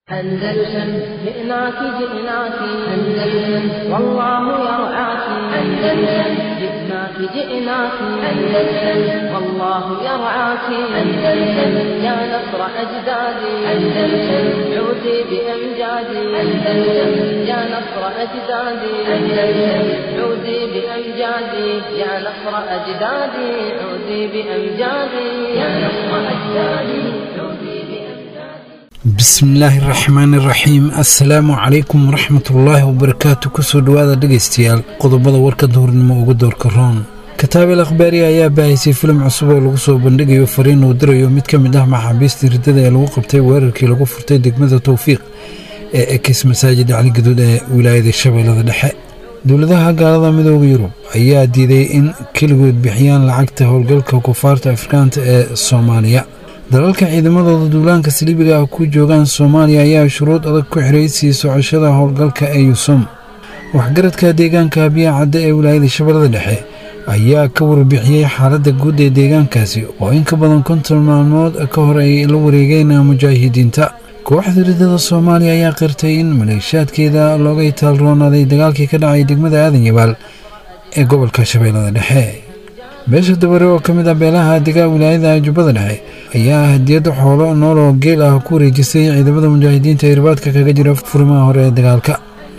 أندلسن جئناك جئناك أندلسن والله يرعاك أندلسن جئناك جئناك أندلسن والله يرعاك أندلسن يا نصر أجدادي أندلسن عودي بأمجادي أندلسن يا نصر أجدادي أندلسن عودي بأمجادي يا نصر أجدادي عودي بأمجادي يا نصر أجدادي عودي بأمجادي bismillaahi raxmaani raxiim assalaamu calaykum waraxmatullaahi wabarakaatu kusoo dhowaada dhegaystayaal qodobada warka duhurnimo uga doorka roon kataabel akhbaari ayaa baahisay filim cusub oo lagu soo bandhigayo fariin uu dirayo mid ka mid ah maxaabiista riddada ee lagu qabtay weerarkii lagu furtay degmada towfiiq ee ekis masaajid cali gaduud ee wilaayada shabeellada dhexe dowladaha gaalada midooda yurub ayaa diiday in keligood bixiyaan lacagta howlgalka kufaarta afrikaanta ee soomaaliya dalalka ciidamadooda duulaanka saliibiga ah ku joogaan soomaaliya ayaa shuruud adag ku xiray sii socoshada howlgalka ee yusum waxgaradka deegaanka biya cadde ee wilaayada shabeellada dhexe ayaa ka warbixiyey xaaladda guud ee deegaankaasi oo in ka badan konton maalmood ka hor ay la wareegeen mujaahidiinta kooxda riddada soomaaliya ayaa qirtay in maleeshaadkeeda looga itaalroonaaday dagaalkii ka dhacay degmada aadan yabaal ee gobolka shabeellada dhexe beesha dabare oo ka mid ah beelaha degaa wilaayada jubbada dhexe ayaa hadiyadda xoolo nool oo geel ah ku wareejisay ciidamada mujaahidiinta ee irbaadka kaga jira furimaha hore ee dagaalka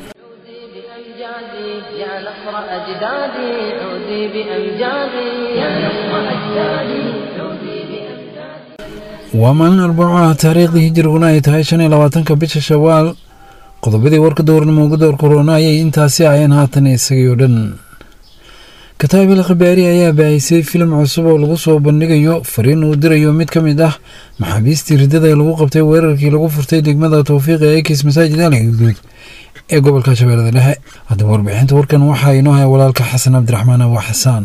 عودي بأمجادي يا نصر أجدادي عودي بأمجادي يا نصر أجدادي عودي بأمجادي waa maalin arbaco ah taariikhdii hijiriguna ay tahay shan iyo labaatanka bisha shawaal qodobadii warka dowrnimo ugu door korona ayay intaasi aheen haatan isagii oo dhan kataabil khabaari ayaa baahisay filim cusub oo lagu soo bandhigayo fariin uu dirayo mid ka mid ah maxaabiistii riddada ee lagu qabtay weerarkii lagu furtay degmada towfiiq ee ekis masaajid ali guduud ee gobolka shabeellada dhexe haddaba warbixinta warkan waxaa inoo haya walaalka xasan cabdiraxmaan abu xasaan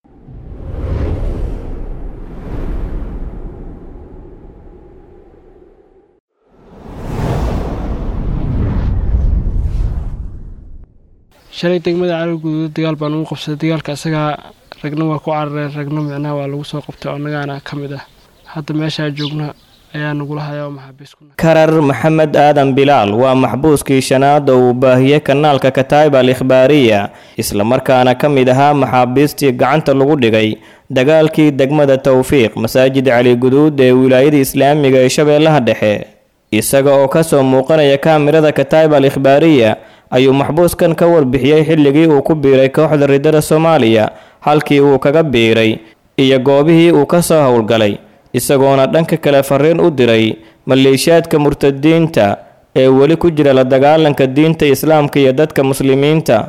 shalay degmada cali guduud dagaal baan ugu qabsaday dagaalka isagaa ragna waa ku carareen ragna micnaha waa lagu soo qabtay oo annagaana ka mid ah hadda meeshaa joogna ayaa nagula hayaa oo maxaabiis ku nahay karar maxamed aadan bilaal waa maxbuuskii shanaad oo uu baahiyey kanaalka kataib al ikhbaariya islamarkaana ka mid ahaa maxaabiistii gacanta lagu dhigay dagaalkii degmada towfiiq masaajid cali guduud ee wilaayada islaamiga ee shabeellaha dhexe isaga oo kasoo muuqanaya kaamirada kataib al ikhbaariya ayuu maxbuuskan ka warbixiyey xilligii uu ku biiray kooxda riddada soomaaliya halkii uu kaga biiray iyo goobihii uu ka soo howlgalay isagoona dhanka kale fariin u diray maleeshiyaadka murtadiinta ee weli ku jira la dagaalanka diinta islaamka iyo dadka muslimiinta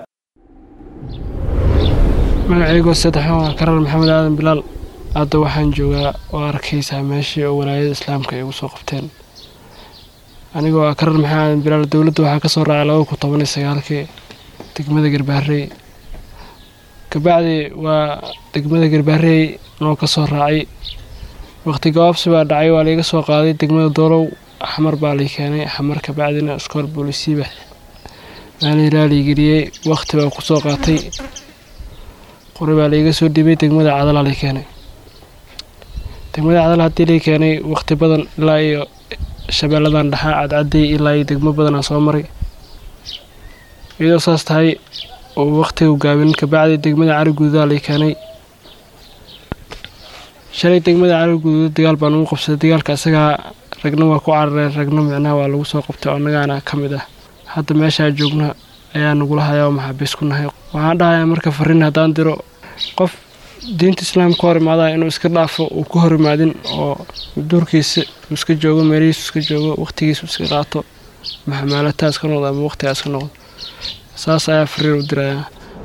magacaygoo saddexan waa karar maxamed aadan bilaal hadda waxaan joogaa oo arkaysaa meeshii oo walaayada islaamka ay ugu soo qabteen anigoo ah karar maxamed aadan bilaal dowladda waxaa ka soo raacay laba kun toban iyo sagaalkii degmada garbaarey kabacdi waa degmada garbaarey noo ka soo raacay waqti gabaabsi baa dhacay waa laiga soo qaaday degmada doolow xamar baa lay keenay xamar kabacdina iskool boolisiiba maalihiraa laigeliyey waqti baa ku soo qaatay qori baa laiga soo dhibay degmada cadalaa lay keenay degmada cadal haddii lay keenay waqti badan ilaa iyo shabeelladan dhaxaa cadcaday ilaa iyo degmo badanaa soo maray iyadoo saas tahay oo waqtigu gaabin kabacdi degmada cali guduudaa lay keenay shalay degmada cali guduud dagaal baan ugu qabsaday dagaalka isagaa ragna waa ku carareen ragna micnaha waa lagu soo qabtay oo annagaana ka mid ah hadda meeshaa joogna ayaa nagula hayaa oo maxaabiis ku nahay waxaan dhahayaa marka fariin haddaan diro qof diinta islaamka hor imaadaa inuu iska dhaafo uu ku hor imaadin oo duurkiisa uu iska joogo meelihiisu iska joogo waqtigiisu iska qaato maxamaalataas ka noqdo ama waqtigaas ka noqdo saas ayaa fariin u dirayaa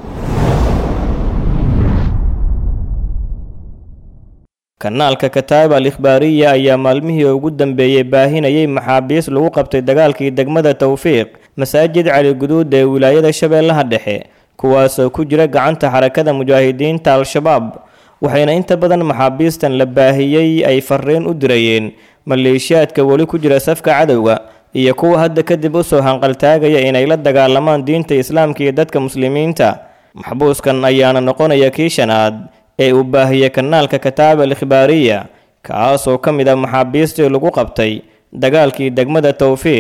kanaalka kataib al ikhbaariya ayaa maalmihii ugu dambeeyey baahinayay maxaabiis lagu qabtay dagaalkii degmada towfiiq masaajid cali guduud ee wilaayada shabeellaha dhexe kuwaasoo ku jira gacanta xarakada mujaahidiinta al-shabaab waxayna inta badan maxaabiistan la baahiyey ay fariin u dirayeen maleeshiyaadka weli ku jira safka cadowga iyo kuwa hadda kadib usoo hanqaltaagaya inay la dagaalamaan diinta islaamka iyo dadka muslimiinta maxbuuskan ayaana noqonaya kii shanaad ee uu baahiyey kanaalka kataab al ikhbaariya kaasoo ka mid ah maxaabiistii lagu qabtay dagaalkii degmada towfiiq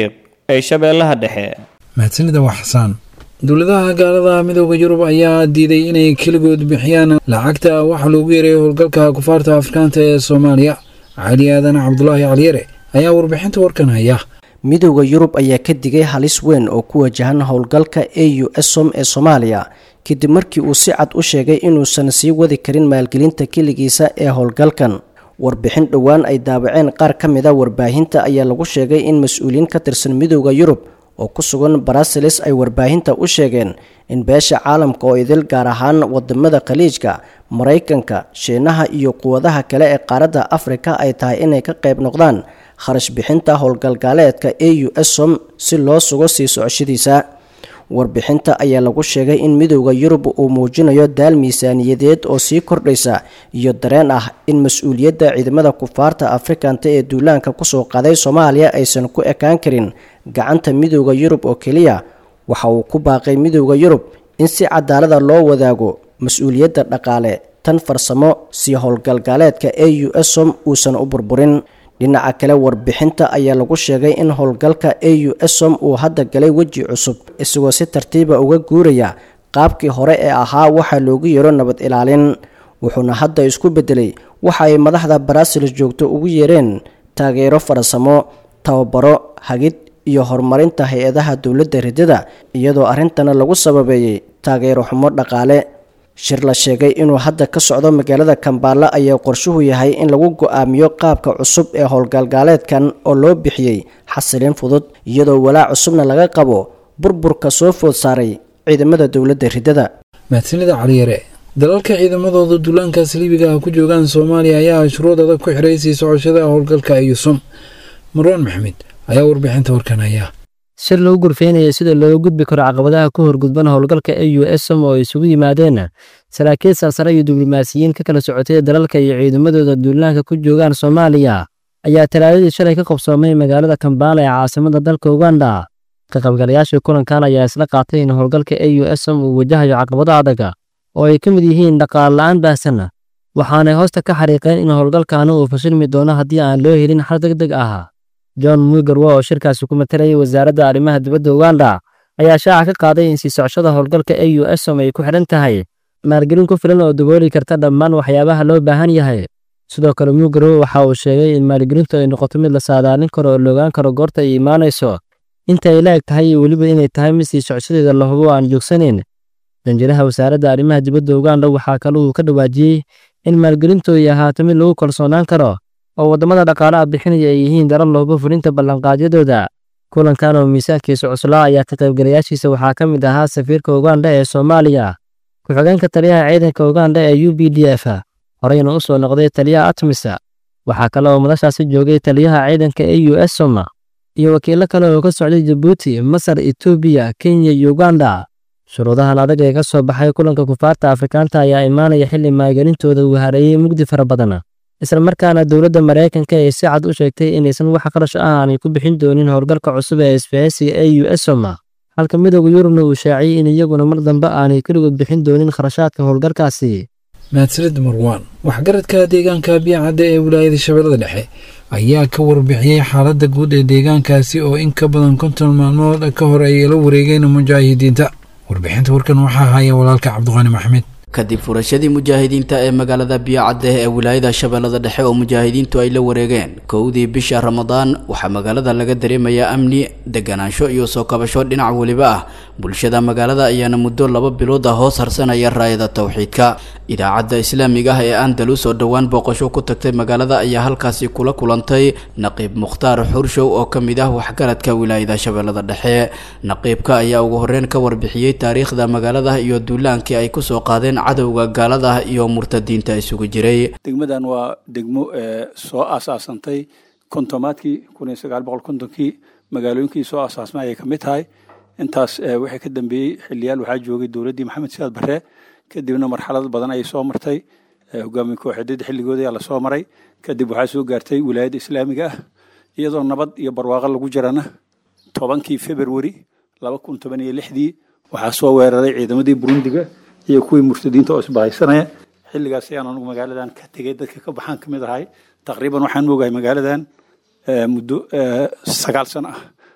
ee shabeellaha dhexe mahadsanida waa xasaan dowladaha gaalada midooda yurub ayaa diiday inay keligood bixiyaan lacagta waxa loogu yareeyo howlgalka kufaarta afrikaanta ee soomaaliya cali aadan cabdulaahi caliyare ayaa warbixinta warkan haya midooda yurub ayaa ka digay halis weyn oo ku wajahan howlgalka a u som ee soomaaliya kadib markii uu si cad u sheegay inuusan sii wadi karin maalgelinta keligiisa ee howlgalkan warbixin dhowaan ay daabaceen qaar ka mid a warbaahinta ayaa lagu sheegay in mas-uuliyiin ka tirsan midooda yurub oo ku sugan bruseles ay warbaahinta u sheegeen in beesha caalamka oo idil gaar ahaan wadamada khaliijka maraykanka shiinaha iyo quwadaha kale ee qaaradda afrika ay tahay inay ka qayb noqdaan kharash bixinta howlgalgaaleedka a u som si loo sugo sii socoshadiisa warbixinta ayaa lagu sheegay in midooda yurub uu muujinayo daal miisaaniyadeed oo sii kordhaysa iyo dareen ah in mas-uuliyadda ciidamada kufaarta afrikanta ee duulaanka kusoo qaaday soomaaliya aysan ku ekaan karin gacanta midooda yurub oo keliya waxa uu ku baaqay midooda yurub in si cadaalada loo wadaago mas-uuliyadda dhaqaale tan farsamo si howlgalgaaleedka a u som uusan u burburin dhinaca kale warbixinta ayaa lagu sheegay in howlgalka a u som uu hadda galay weji cusub isagoo si tartiiba uga guuraya qaabkii hore ee ahaa waxaa loogu yeero nabad ilaalin wuxuuna hadda isku bedelay waxa ay madaxda barasiles joogto ugu yeereen taageero farsamo tababaro hagid iyo horumarinta hay-adaha dowladda ridada iyadoo arrintana lagu sababeeyey taageero xumo dhaqaale shir la sheegay inuu hadda ka socdo magaalada kambaala ayaa qorshuhu yahay in lagu go-aamiyo qaabka cusub ee howlgalgaaleedkan oo loo bixiyey xasilin fudud iyadoo walaac cusubna laga qabo burburka soo food saaray ciidamada dowladda ridada mahadsanida caliyare dalalka ciidamadooda duulaankaas libiga ah ku joogaan soomaaliya ayaa shuruud adag ku xidhay sii socoshada howlgalka iyusum marwaan maxmed ayaa warbixinta warkan haya shir lagu gurfeynaya sida looga gudbi karo caqabadaha ku horgudban howlgalka a u som oo isugu yimaadeen saraakiil sarsare iyo diblomaasiyiin ka kala socotay dalalka iyo ciidamadooda duulaanka ku joogaan soomaaliya ayaa talaadadii shalay ka qabsoomay magaalada kambaala ee caasimada dalka uganda ka qaybgalayaashii kulankan ayaa isla qaatay in howlgalka a u som uu wajahayo caqabado adaga oo ay ka mid yihiin dhaqaale la-aan baahsan waxaanay hoosta ka xariiqeen in howlgalkaani uu fashilmi doono haddii aan loo helin xal deg deg ah john mugarwa oo shirkaasi ku matalayay wasaaradda arrimaha dibadda uganda ayaa shaaca ka qaaday in sii socoshada howlgalka a u som ay ku xidhan tahay maalgelin ku filan oo dabooli karta dhammaan waxyaabaha loo baahan yahay sidoo kale mugarwa waxa uu sheegay in maalgelintu ay noqoto mid la saadaalin karo oo loogaan karo goorta ay imaanayso inta ay la eg tahay iyo weliba inay tahay mid sii socoshadeeda la hubo aan joogsanayn danjiraha wasaaradda arrimaha dibadda uganda waxaa kale uu ka dhawaajiyey in maalgelintu ay ahaato mid lagu kalsoonaan karo oo waddamada dhaqaalaha bixinaya ay yihiin daran looba fulinta ballanqaadyadooda kulankan oo miisaankiisa cuslaa ayaa ka qaybgalayaashiisa waxaa ka mid ahaa safiirka uganda ee soomaaliya ku-xigeenka taliyaha ciidanka uganda ee u b d f horeyna u soo noqday taliyaha atmisa waxaa kale oo madashaasi joogay taliyaha ciidanka a u som iyo wakiilo kale oo ka socday jabuuti masar etoobiya kenya iyo uganda shuruudahan adag ee ka soo baxay kulanka kufaarta afrikaanta ayaa imaanaya xilli maalgelintooda uu hareeyey mugdi fara badan isla markaana dowladda maraykanka ay si cad u sheegtay inaysan wax qarash ah aanay ku bixin doonin howlgalka cusub ee isbahaysiga a u som halka midooda yurubna uu shaaciyey in iyaguna mar dambe aanay keligood bixin doonin kharashaadka howlgalkaasi mahadsanid marwaan waxgaradka deegaanka biyacadda ee wilaayada shabeellada dhexe ayaa ka warbixiyey xaaladda guud ee deegaankaasi oo in ka badan konton maalmood ka hor ay la wareegeen mujaahidiinta warbixinta warkan waxaa haya walaalka cabdiqaani maxmed kadib furashadii mujaahidiinta ee magaalada biyocadde ee wilaayada shabeellada dhexe oo mujaahidiintu ay la wareegeen kowdii bisha ramadaan waxaa magaalada laga dareemayaa amni deganaansho iyo soo kabasho dhinac weliba ah bulshada magaalada ayaana muddo laba bilood ah hoos harsanaya raayada towxiidka idaacadda islaamiga ah ee andalus oo dhowaan booqasho ku tagtay magaalada ayaa halkaasi kula kulantay naqiib mukhtaar xurshow oo ka mid ah waxgaradka wilaayada shabeellada dhexe naqiibka ayaa ugu horreyn ka warbixiyey taariikhda magaalada iyo duulaankii ay kusoo qaadeen cadowga gaalada iyo murtadiinta isugu jiray degmadan waa degmo soo aasaasantay kontomaadkii kun iyo sagaal boqol kontonkii magaalooyinkii soo aasaasmay ayay ka mid tahay intaas waxay ka dambeeyey xiliyaal waxaa joogay dowladdii maxamed siyaad barre kadibna marxalad badan ayay soo martay hogaamiye kooxeedyada xilligooda ayaa lasoo maray kadib waxaa soo gaartay wilaayadda islaamiga ah iyadoo nabad iyo barwaaqo lagu jirana tobankii februari laba kun toban iyo lixdii waxaa soo weeraray ciidamadii burundiga iyo kuwii murtadiinta oo isbahaysanaya xilligaas ayaan anugu magaaladan ka tegay dadka ka baxaan ka mid ahay taqriiban waxaan moogahay magaaladan muddo sagaal sano ah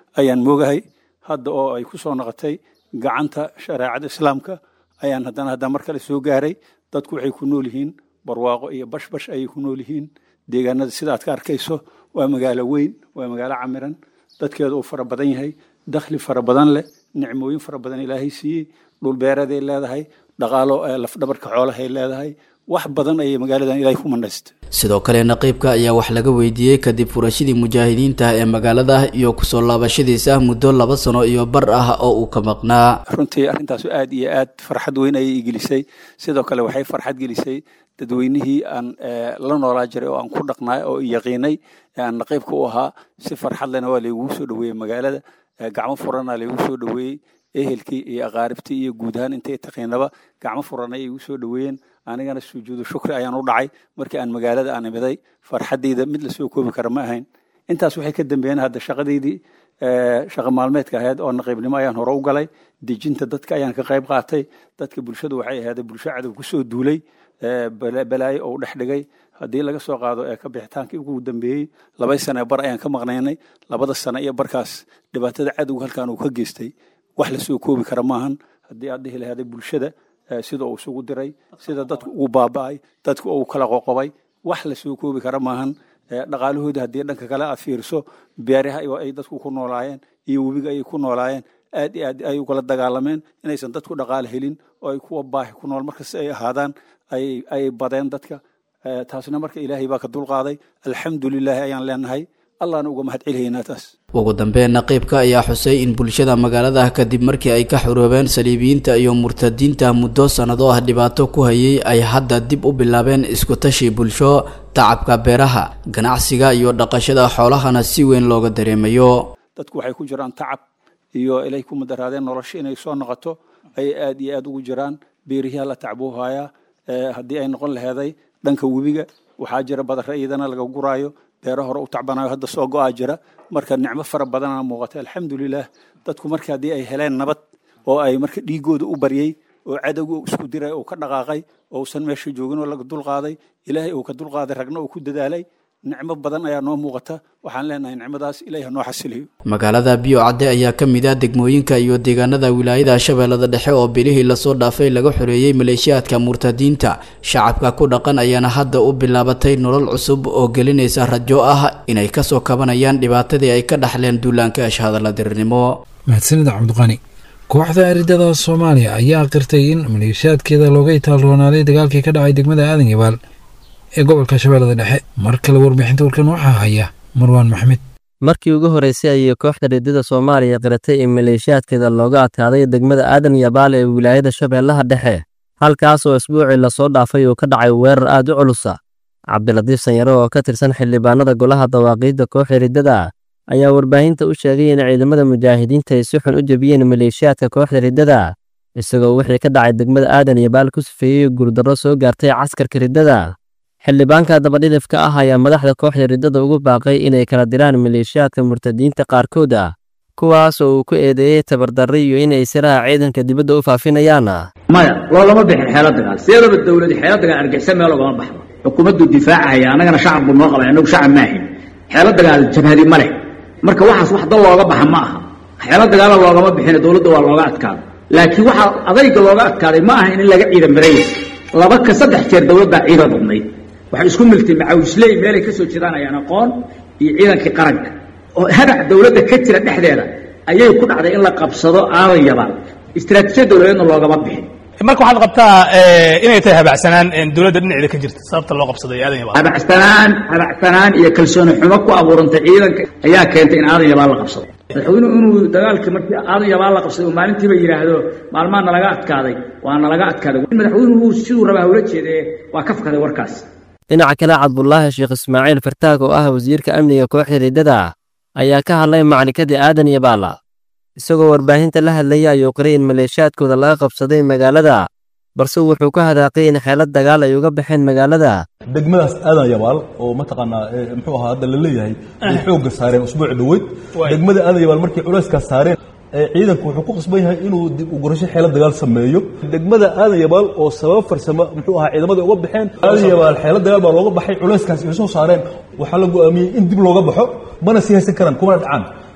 ayaan moogahay hadda oo ay ku soo noqotay gacanta shareecada islaamka ayaan haddana haddana mar kale soo gaaray dadku waxay ku nool yihiin barwaaqo iyo bashbash ayay ku nool yihiin deegaanada sida aad ka arkayso waa magaalo weyn waa magaalo camiran dadkeedu uu fara badan yahay dakhli fara badan leh nicmooyin fara badan ilaahay siiyey dhulbeeraday leedahay dhaqaalo lafdhabarka xoolahay leedahay wax badan ayay magaaladan ilaahay ku manaystay sidoo kale naqiibka ayaa wax laga weydiiyey kadib furashadii mujaahidiinta ee magaalada iyo kusoo laabashadiisa muddo laba sano iyo bar ah oo uu ka maqnaa runtii arrintaasu aad iyo aad farxad weyn ayay igelisay sidoo kale waxay farxad gelisay dadweynihii aan la noolaa jiray oo aan ku dhaqnaay oo yaqiinay ee aan naqiibka u ahaa si farxad lena waa laygu soo dhoweeyey magaalada gacmo furana laygu soo dhoweeyey ehelkii iyo aqaaribtii iyo guud ahaan intay taqiinaba gacmo furan ayay igu soo dhoweeyeen anigana sujuudu shukri ayaan u dhacay markii aan magaalada aan imiday farxaddayda mid la soo koobi kara ma ahayn intaas waxay ka dambeeyeen hadda shaqadeydii shaqa maalmeedka ahayd oo naqiibnimo ayaan hore u galay dejinta dadka ayaan ka qayb qaatay dadka bulshadu waxay ahayd bulsho cadow kusoo duulay balaayo oo dhex dhigay haddii laga soo qaado ee ka bixitaankii ugu dambeeyey laba sane bar ayaan ka maqnaynay labada sane iyo barkaas dhibaatada cadowga halkan uu ka geystay wax la soo koobi kara maahan haddii aad dhihi lahaaday bulshada sida uu isugu diray sida dadku ugu baaba'ay dadku uu kala qoqobay wax la soo koobi kara maahan dhaqaalahooda haddii dhanka kale aad fiiriso beeraha ay dadku ku noolaayeen iyo webiga ayay ku noolaayeen aad iyo aad ay ugala dagaalameen inaysan dadku dhaqaale helin oo ay kuwa baahi ku nool markasta ay ahaadaan ay badeen dadka taasna marka ilaahay baa ka dulqaaday alxamdulilaahi ayaan leenahay allahna uga mahad celihaynaa taas ugu dambeyn naqiibka ayaa xusay in bulshada magaalada kadib markii ay ka xuroobeen saliibiyiinta iyo murtadiinta muddo sannado ah dhibaato ku hayay ay hadda dib u bilaabeen iskutashi bulsho tacabka beeraha ganacsiga iyo dhaqashada xoolahana si weyn looga dareemayo dadku waxay ku jiraan tacab iyo ilay ku mudaraadeen nolosha inay soo noqoto ayay aad iyo aad ugu jiraan beerihiha la tacbuuhaya haddii ay noqon laheeday dhanka webiga waxaa jira badare iyadana laga guraayo beero hore u tacbanayo hadda soo go-aa jira marka nicmo fara badana muuqata alxamdulilah dadku marka haddii ay heleen nabad oo ay marka dhiigooda u baryey oo cadowga isku diray oo ka dhaqaaqay oo usan meesha joogin oo laga dulqaaday ilaahay uu ka dulqaaday ragna uu ku dadaalay nicmo badan ayaa noo muuqata waxaan leenahay nicmadaas ilahi ha noo xasiliyo magaalada biyo cadde ayaa ka mid ah degmooyinka iyo deegaanada wilaayada shabeellada dhexe oo bilihii lasoo dhaafay laga xoreeyey maleeshiyaadka murtadiinta shacabka ku dhaqan ayaana hadda u bilaabatay nolol cusub oo gelinaysa rajo ah inay kasoo kabanayaan dhibaatadii ay ka dhaxleen duulaanka ashhadalla dirirnimo mahadsanida cabdiqani kooxda aridada soomaaliya ayaa qirtay in maleeshiyaadkeeda looga itaalroonaaday dagaalkii ka dhacay degmada aadan yabaal ee gobolka shabeellada dhexe mar kale warbixinta warkan waxaa haya marwaan maxmed markii ugu horreysay ayay kooxda riddada soomaaliya qiratay in maleeshiyaadkeeda looga adkaaday degmada aadan yabaal ee wilaayada shabeellaha dhexe halkaas oo isbuucii lasoo dhaafay uu ka dhacay weerar aad u culusa cabdilatiif sanyare oo ka tirsan xildhibaanada golaha dawaaqiidda kooxda riddada ayaa warbaahinta u sheegay in ciidamada mujaahidiinta ay si xun u jebiyeen maleeshiyaadka kooxda riddada isagoo wixii ka dhacay degmada aadan yabaal ku sifeeyey guurdarro soo gaartay caskarka riddada xildhibaanka dabadhidifka ah ayaa madaxda kooxda riddada ugu baaqay inay kala diraan maleeshiyaadka murtadiinta qaarkood ah kuwaas oo uu ku eedeeyey tabardarri iyo inay siraha ciidanka dibadda u faafinayaan maya loolama bixin xeelo dagaal sideedaba dowladi xeelo dagaal argixisa meel ogama baxdo xukuumaddu difaacahaya annagana shacab buu noo qabay annagu shacab maahin xeelo dagaal jabhadi ma leh marka waxaas wax dal looga baxa ma aha xeelo dagaala loogama bixin dowladda waa looga adkaada laakiin waxaa adayga looga adkaaday ma aha in laga ciidan maraya laba ka saddex jeer dowladdaa ciidan badnayd waxay isku miltay macawisley meelay ka soo jeedaan ayaan aqoon iyo ciidankii qaranka oo hadac dowladda ka jira dhexdeeda ayay ku dhacday in la qabsado aadan yabaal istiraatiijiyad dowladeedna loogama bixin marka waxaad qabtaa inay tahay habacsanaan dowladda dhinaceeda ka jirta sababta loo qabsaday aadan yabaal habacsanaan habacsanaan iyo kalsooni xumo ku abuurantay ciidanka ayaa keentay in aadan yabaal la qabsado madaxweynuhu inuu dagaalkii markii aadan yabaal la qabsaday uu maalintiiba yidhaahdo maalmaa nalaga adkaaday waa nalaga adkaaday madaxweynuhu siduu rabaa ula jeedee waa ka fakaday warkaas dhinaca kale cabdulaahi sheekh ismaaciil fartaag oo ah wasiirka amniga kooxda riddada ayaa ka hadlay maclikadii aadan yabaala isagoo warbaahinta la hadlaya ayuu qiray in maleeshiyaadkooda laga qabsaday magaalada balse wuxuu ka hadaaqay in xeelad dagaal ay uga baxeen magaalada degmadaas aadan yabaal oo mataqaanaa muxuu ahaa hadda la leeyahay ay xoogga saareen usbuuci dhoweyd degmada aadan yabaal markay culayskaas saareen ciidanku wuxuu ku qasban yahay inuu dib u gurasho xeelad dagaal sameeyo degmada aadan yabaal oo sabab farsamo muxuu ahaa ciidamada uga baxeen aadan yabaal xeelad dagaal baa looga baxay culayskaas ay soo saareen waxaa la go'aamiyey in dib looga baxo mana sii haysan karaan kumana dhacaan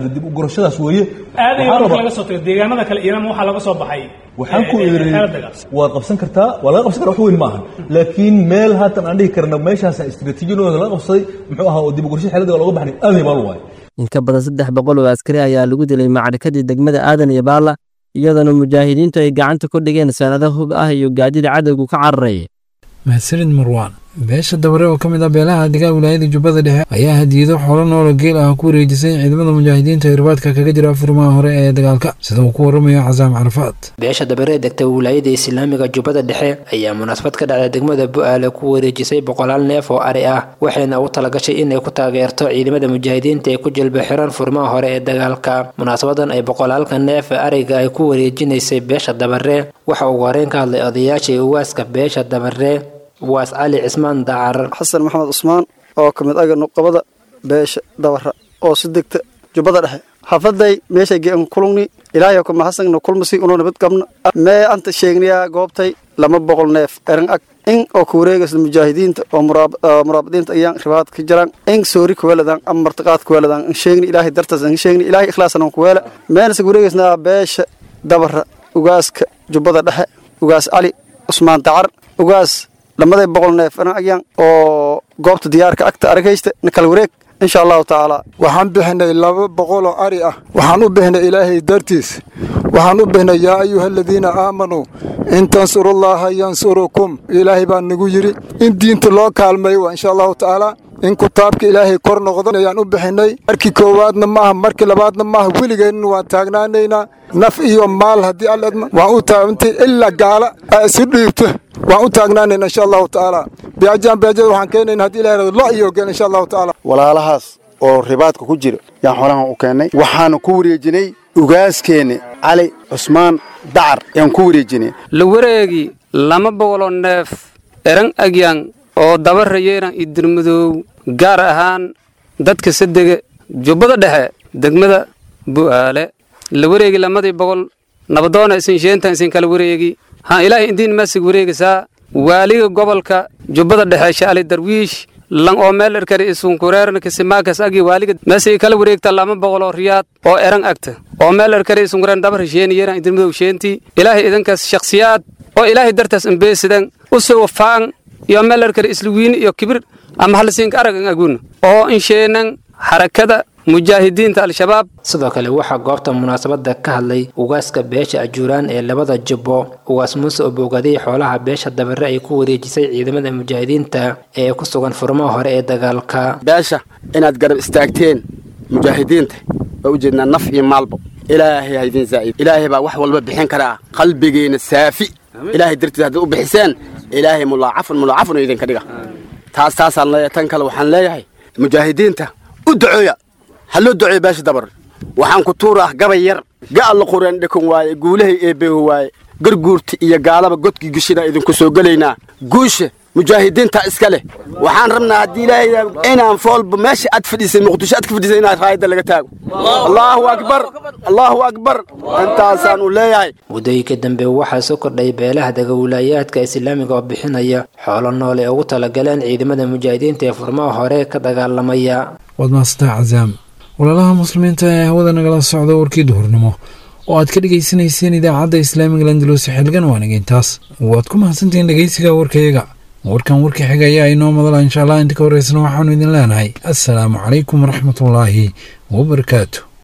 dib u gurashadaas weeye aadaya Waxaan marka rabaa- laga soo tago deegaanada kale iyana waxaa laga soo baxay waxaan ku eh, eh, iri xeelad dagaal waad qabsan kartaa waa laga qabsan karaa wax weyn maaha laakiin meel haatan aan dhihi karna meeshaasa istiraatiijiyadooda laga qabsaday muxuu ahaa oo dib u gurasho xeelada looga baxnay aaday baal waaye in ka badan saddex boqol oo askari ayaa lagu dilay macrakadii degmada aadan iyo baalla iyadoona mujaahidiintu ay gacanta ku dhigeen sanado hub ah iyo gaadida cadowgu ka cararaya mahadsanid marwaan beesha dabare oo ka mid ah beelaha degaan wilaayada jubbada dhexe ayaa hadiyado xoolo noolo geel ah ku wareejisay ciidamada mujaahidiinta ee irbaadka kaga jira furmaha hore ee dagaalka sida uu ku waramayo casaam carafaad beesha dabare ee degta wilaayada islaamiga jubbada dhexe ayaa munaasabad ka dhacday degmada bu-aale ku wareejisay boqolaal neef oo ari ah waxayna u talagashay inay ku taageerto ciidamada mujaahidiinta ee ku jilba xiran furmaha hore ee dagaalka munaasabadan ay boqolaalka neef ee ariga ay ku wareejinaysay beesha dabare waxa ugu horeyn ka hadlay odayaasha uwaaska beesha dabare uwaas cali cismaan dacar xasan maxamed cusmaan oo ka mid aga nuqabada beesha dabara oo si degta jubbada dhexe xafaday meeshay gean kulungni ilaahay kuma xasangna kulmasi unoo nabad qabna mee anta sheegnayaa goobtay lama boqol neef eran ag in oo ku wareegaysa mujaahidiinta oo muraab- oo muraabadiinta ayaan ribaad ka jiraan in soori kuweeladan ama martiqaad kuweeladan in sheegni ilaahay dartaas in sheegni ilaahay ikhlaasan ku weela meena sa wareegaysnaa beesha dabara ugaaska jubbada dhexe ugaas cali cusmaan dacar ugaas lamaday boqol neef eran agyan oo goobta diyaarka agta aragaysta na kala wareeg insha allahu tacaala waxaan bixinay laba boqol oo ari ah waxaan u bixinay ilaahay dartiis waxaan u bixinay yaa ayuha aladiina aamanuu in tansurullaha yansurukum ilaahay baa nagu yidhi in diinta loo kaalmeeyo waa insha allahu tacaala in kutaabka ilaahay kor noqdo ayaan u bixinay markii koowaadna maaha markii labaadna maaha weligeenna waan taagnaanaynaa naf iyo maal haddii alla idmo waan u taagantay ilaa gaala aa isu dhiibto waan u taagnaanayna insha allahu tacaala beajaan beajada waxaan keenayna haddii ilahay rado lo iyo gel insha allahu tacaala walaalahaas oo ribaadka ku jira yaan xoolahan u keennay waxaanu ku wareejinay ugaaskeeni cali cusmaan dacar yaan ku wareejinay la wareegi lama boqoloo neef eran agyan oo dabara yeeran iyo dirmadoow gaar ahaan dadka sadega jubbada dhexe degmada bu'aale la wareegi lamadii boqol nabadoona isin sheentan isin kala wareegi ha ilaahay indiin masig wareegisaa waaliga gobolka jubbada dhexe shaali darwiish lan oo meel erkari isunkureerna kisimaakas agi waaliga masig kala wareegta lama boqol oo riyaad oo eran agta oo meel erkari isunkureen dabara sheeni yeeran idirmadow sheentii ilaahay idinkaas shakhsiyaad oo ilaahay dartaas imbeesidan u soo wafaan iyo meel erkari isluwiin iyo kibir ama halsiinka aragan agun oo insheenan xarakada mujaahidiinta al-shabaab sidoo kale waxaa goobta munaasabada ka hadlay ugaaska beesha ajuuraan ee labada jubbo ugaas muuse oo boogaday xoolaha beesha dabare ay ku wareejisay ciidamada mujaahidiinta ee ku sugan furmaha hore ee dagaalka beesha inaad garab istaagteen mujaahidiinta waa ujeednaa naf iyo maalbo ilaahay ha idin zaa'id ilaahay baa wax walba bixin karaa qalbigeena saafi ilaahay dartiis haddaad u bixiseen ilaahay mulaacafun mulaacafun oo idinka dhiga taas taasaan leeyahay tan kale waxaan leeyahay mujaahidiinta u ducooya ha loo duceeyo beesha dabar waxaan ku tuuraa gabay yar ga'alla qureen dhikun waaye guulahay eebbeehu waaye garguurta iyo gaalaba godkii gishina idinku soo gelaynaa guusha mujaahidiinta iska leh waxaan rabnaa haddii ilaahay inaan foolba meesha aad fadhiisay muqdisho aad ka fadhiisay inaad raayadda laga taago allaahu akbar allaahu akbar intaasaan u leeyahay muddooyinka dambe waxaa soo kordhay beelaha dagawilaayaadka islaamiga oo bixinaya xoolo nool ee ugu talagaleen ciidamada mujaahidiinta ee furmaha hore ka dagaalamaya waad mahadsantaa casaam walaalaha muslimiinta ee hawada nagala socda warkii duhurnimo oo aad ka dhegaysanayseen idaacadda islaamiga landalusi xilgan waanigeyntaas waad ku mahadsantihiin dhegeysiga warkayaga warkan warka xiga ayaa inoo madala insha allah inta ka horeysana waxaanu idin leenahay assalaamu calaykum waraxmatullaahi wabarakaatu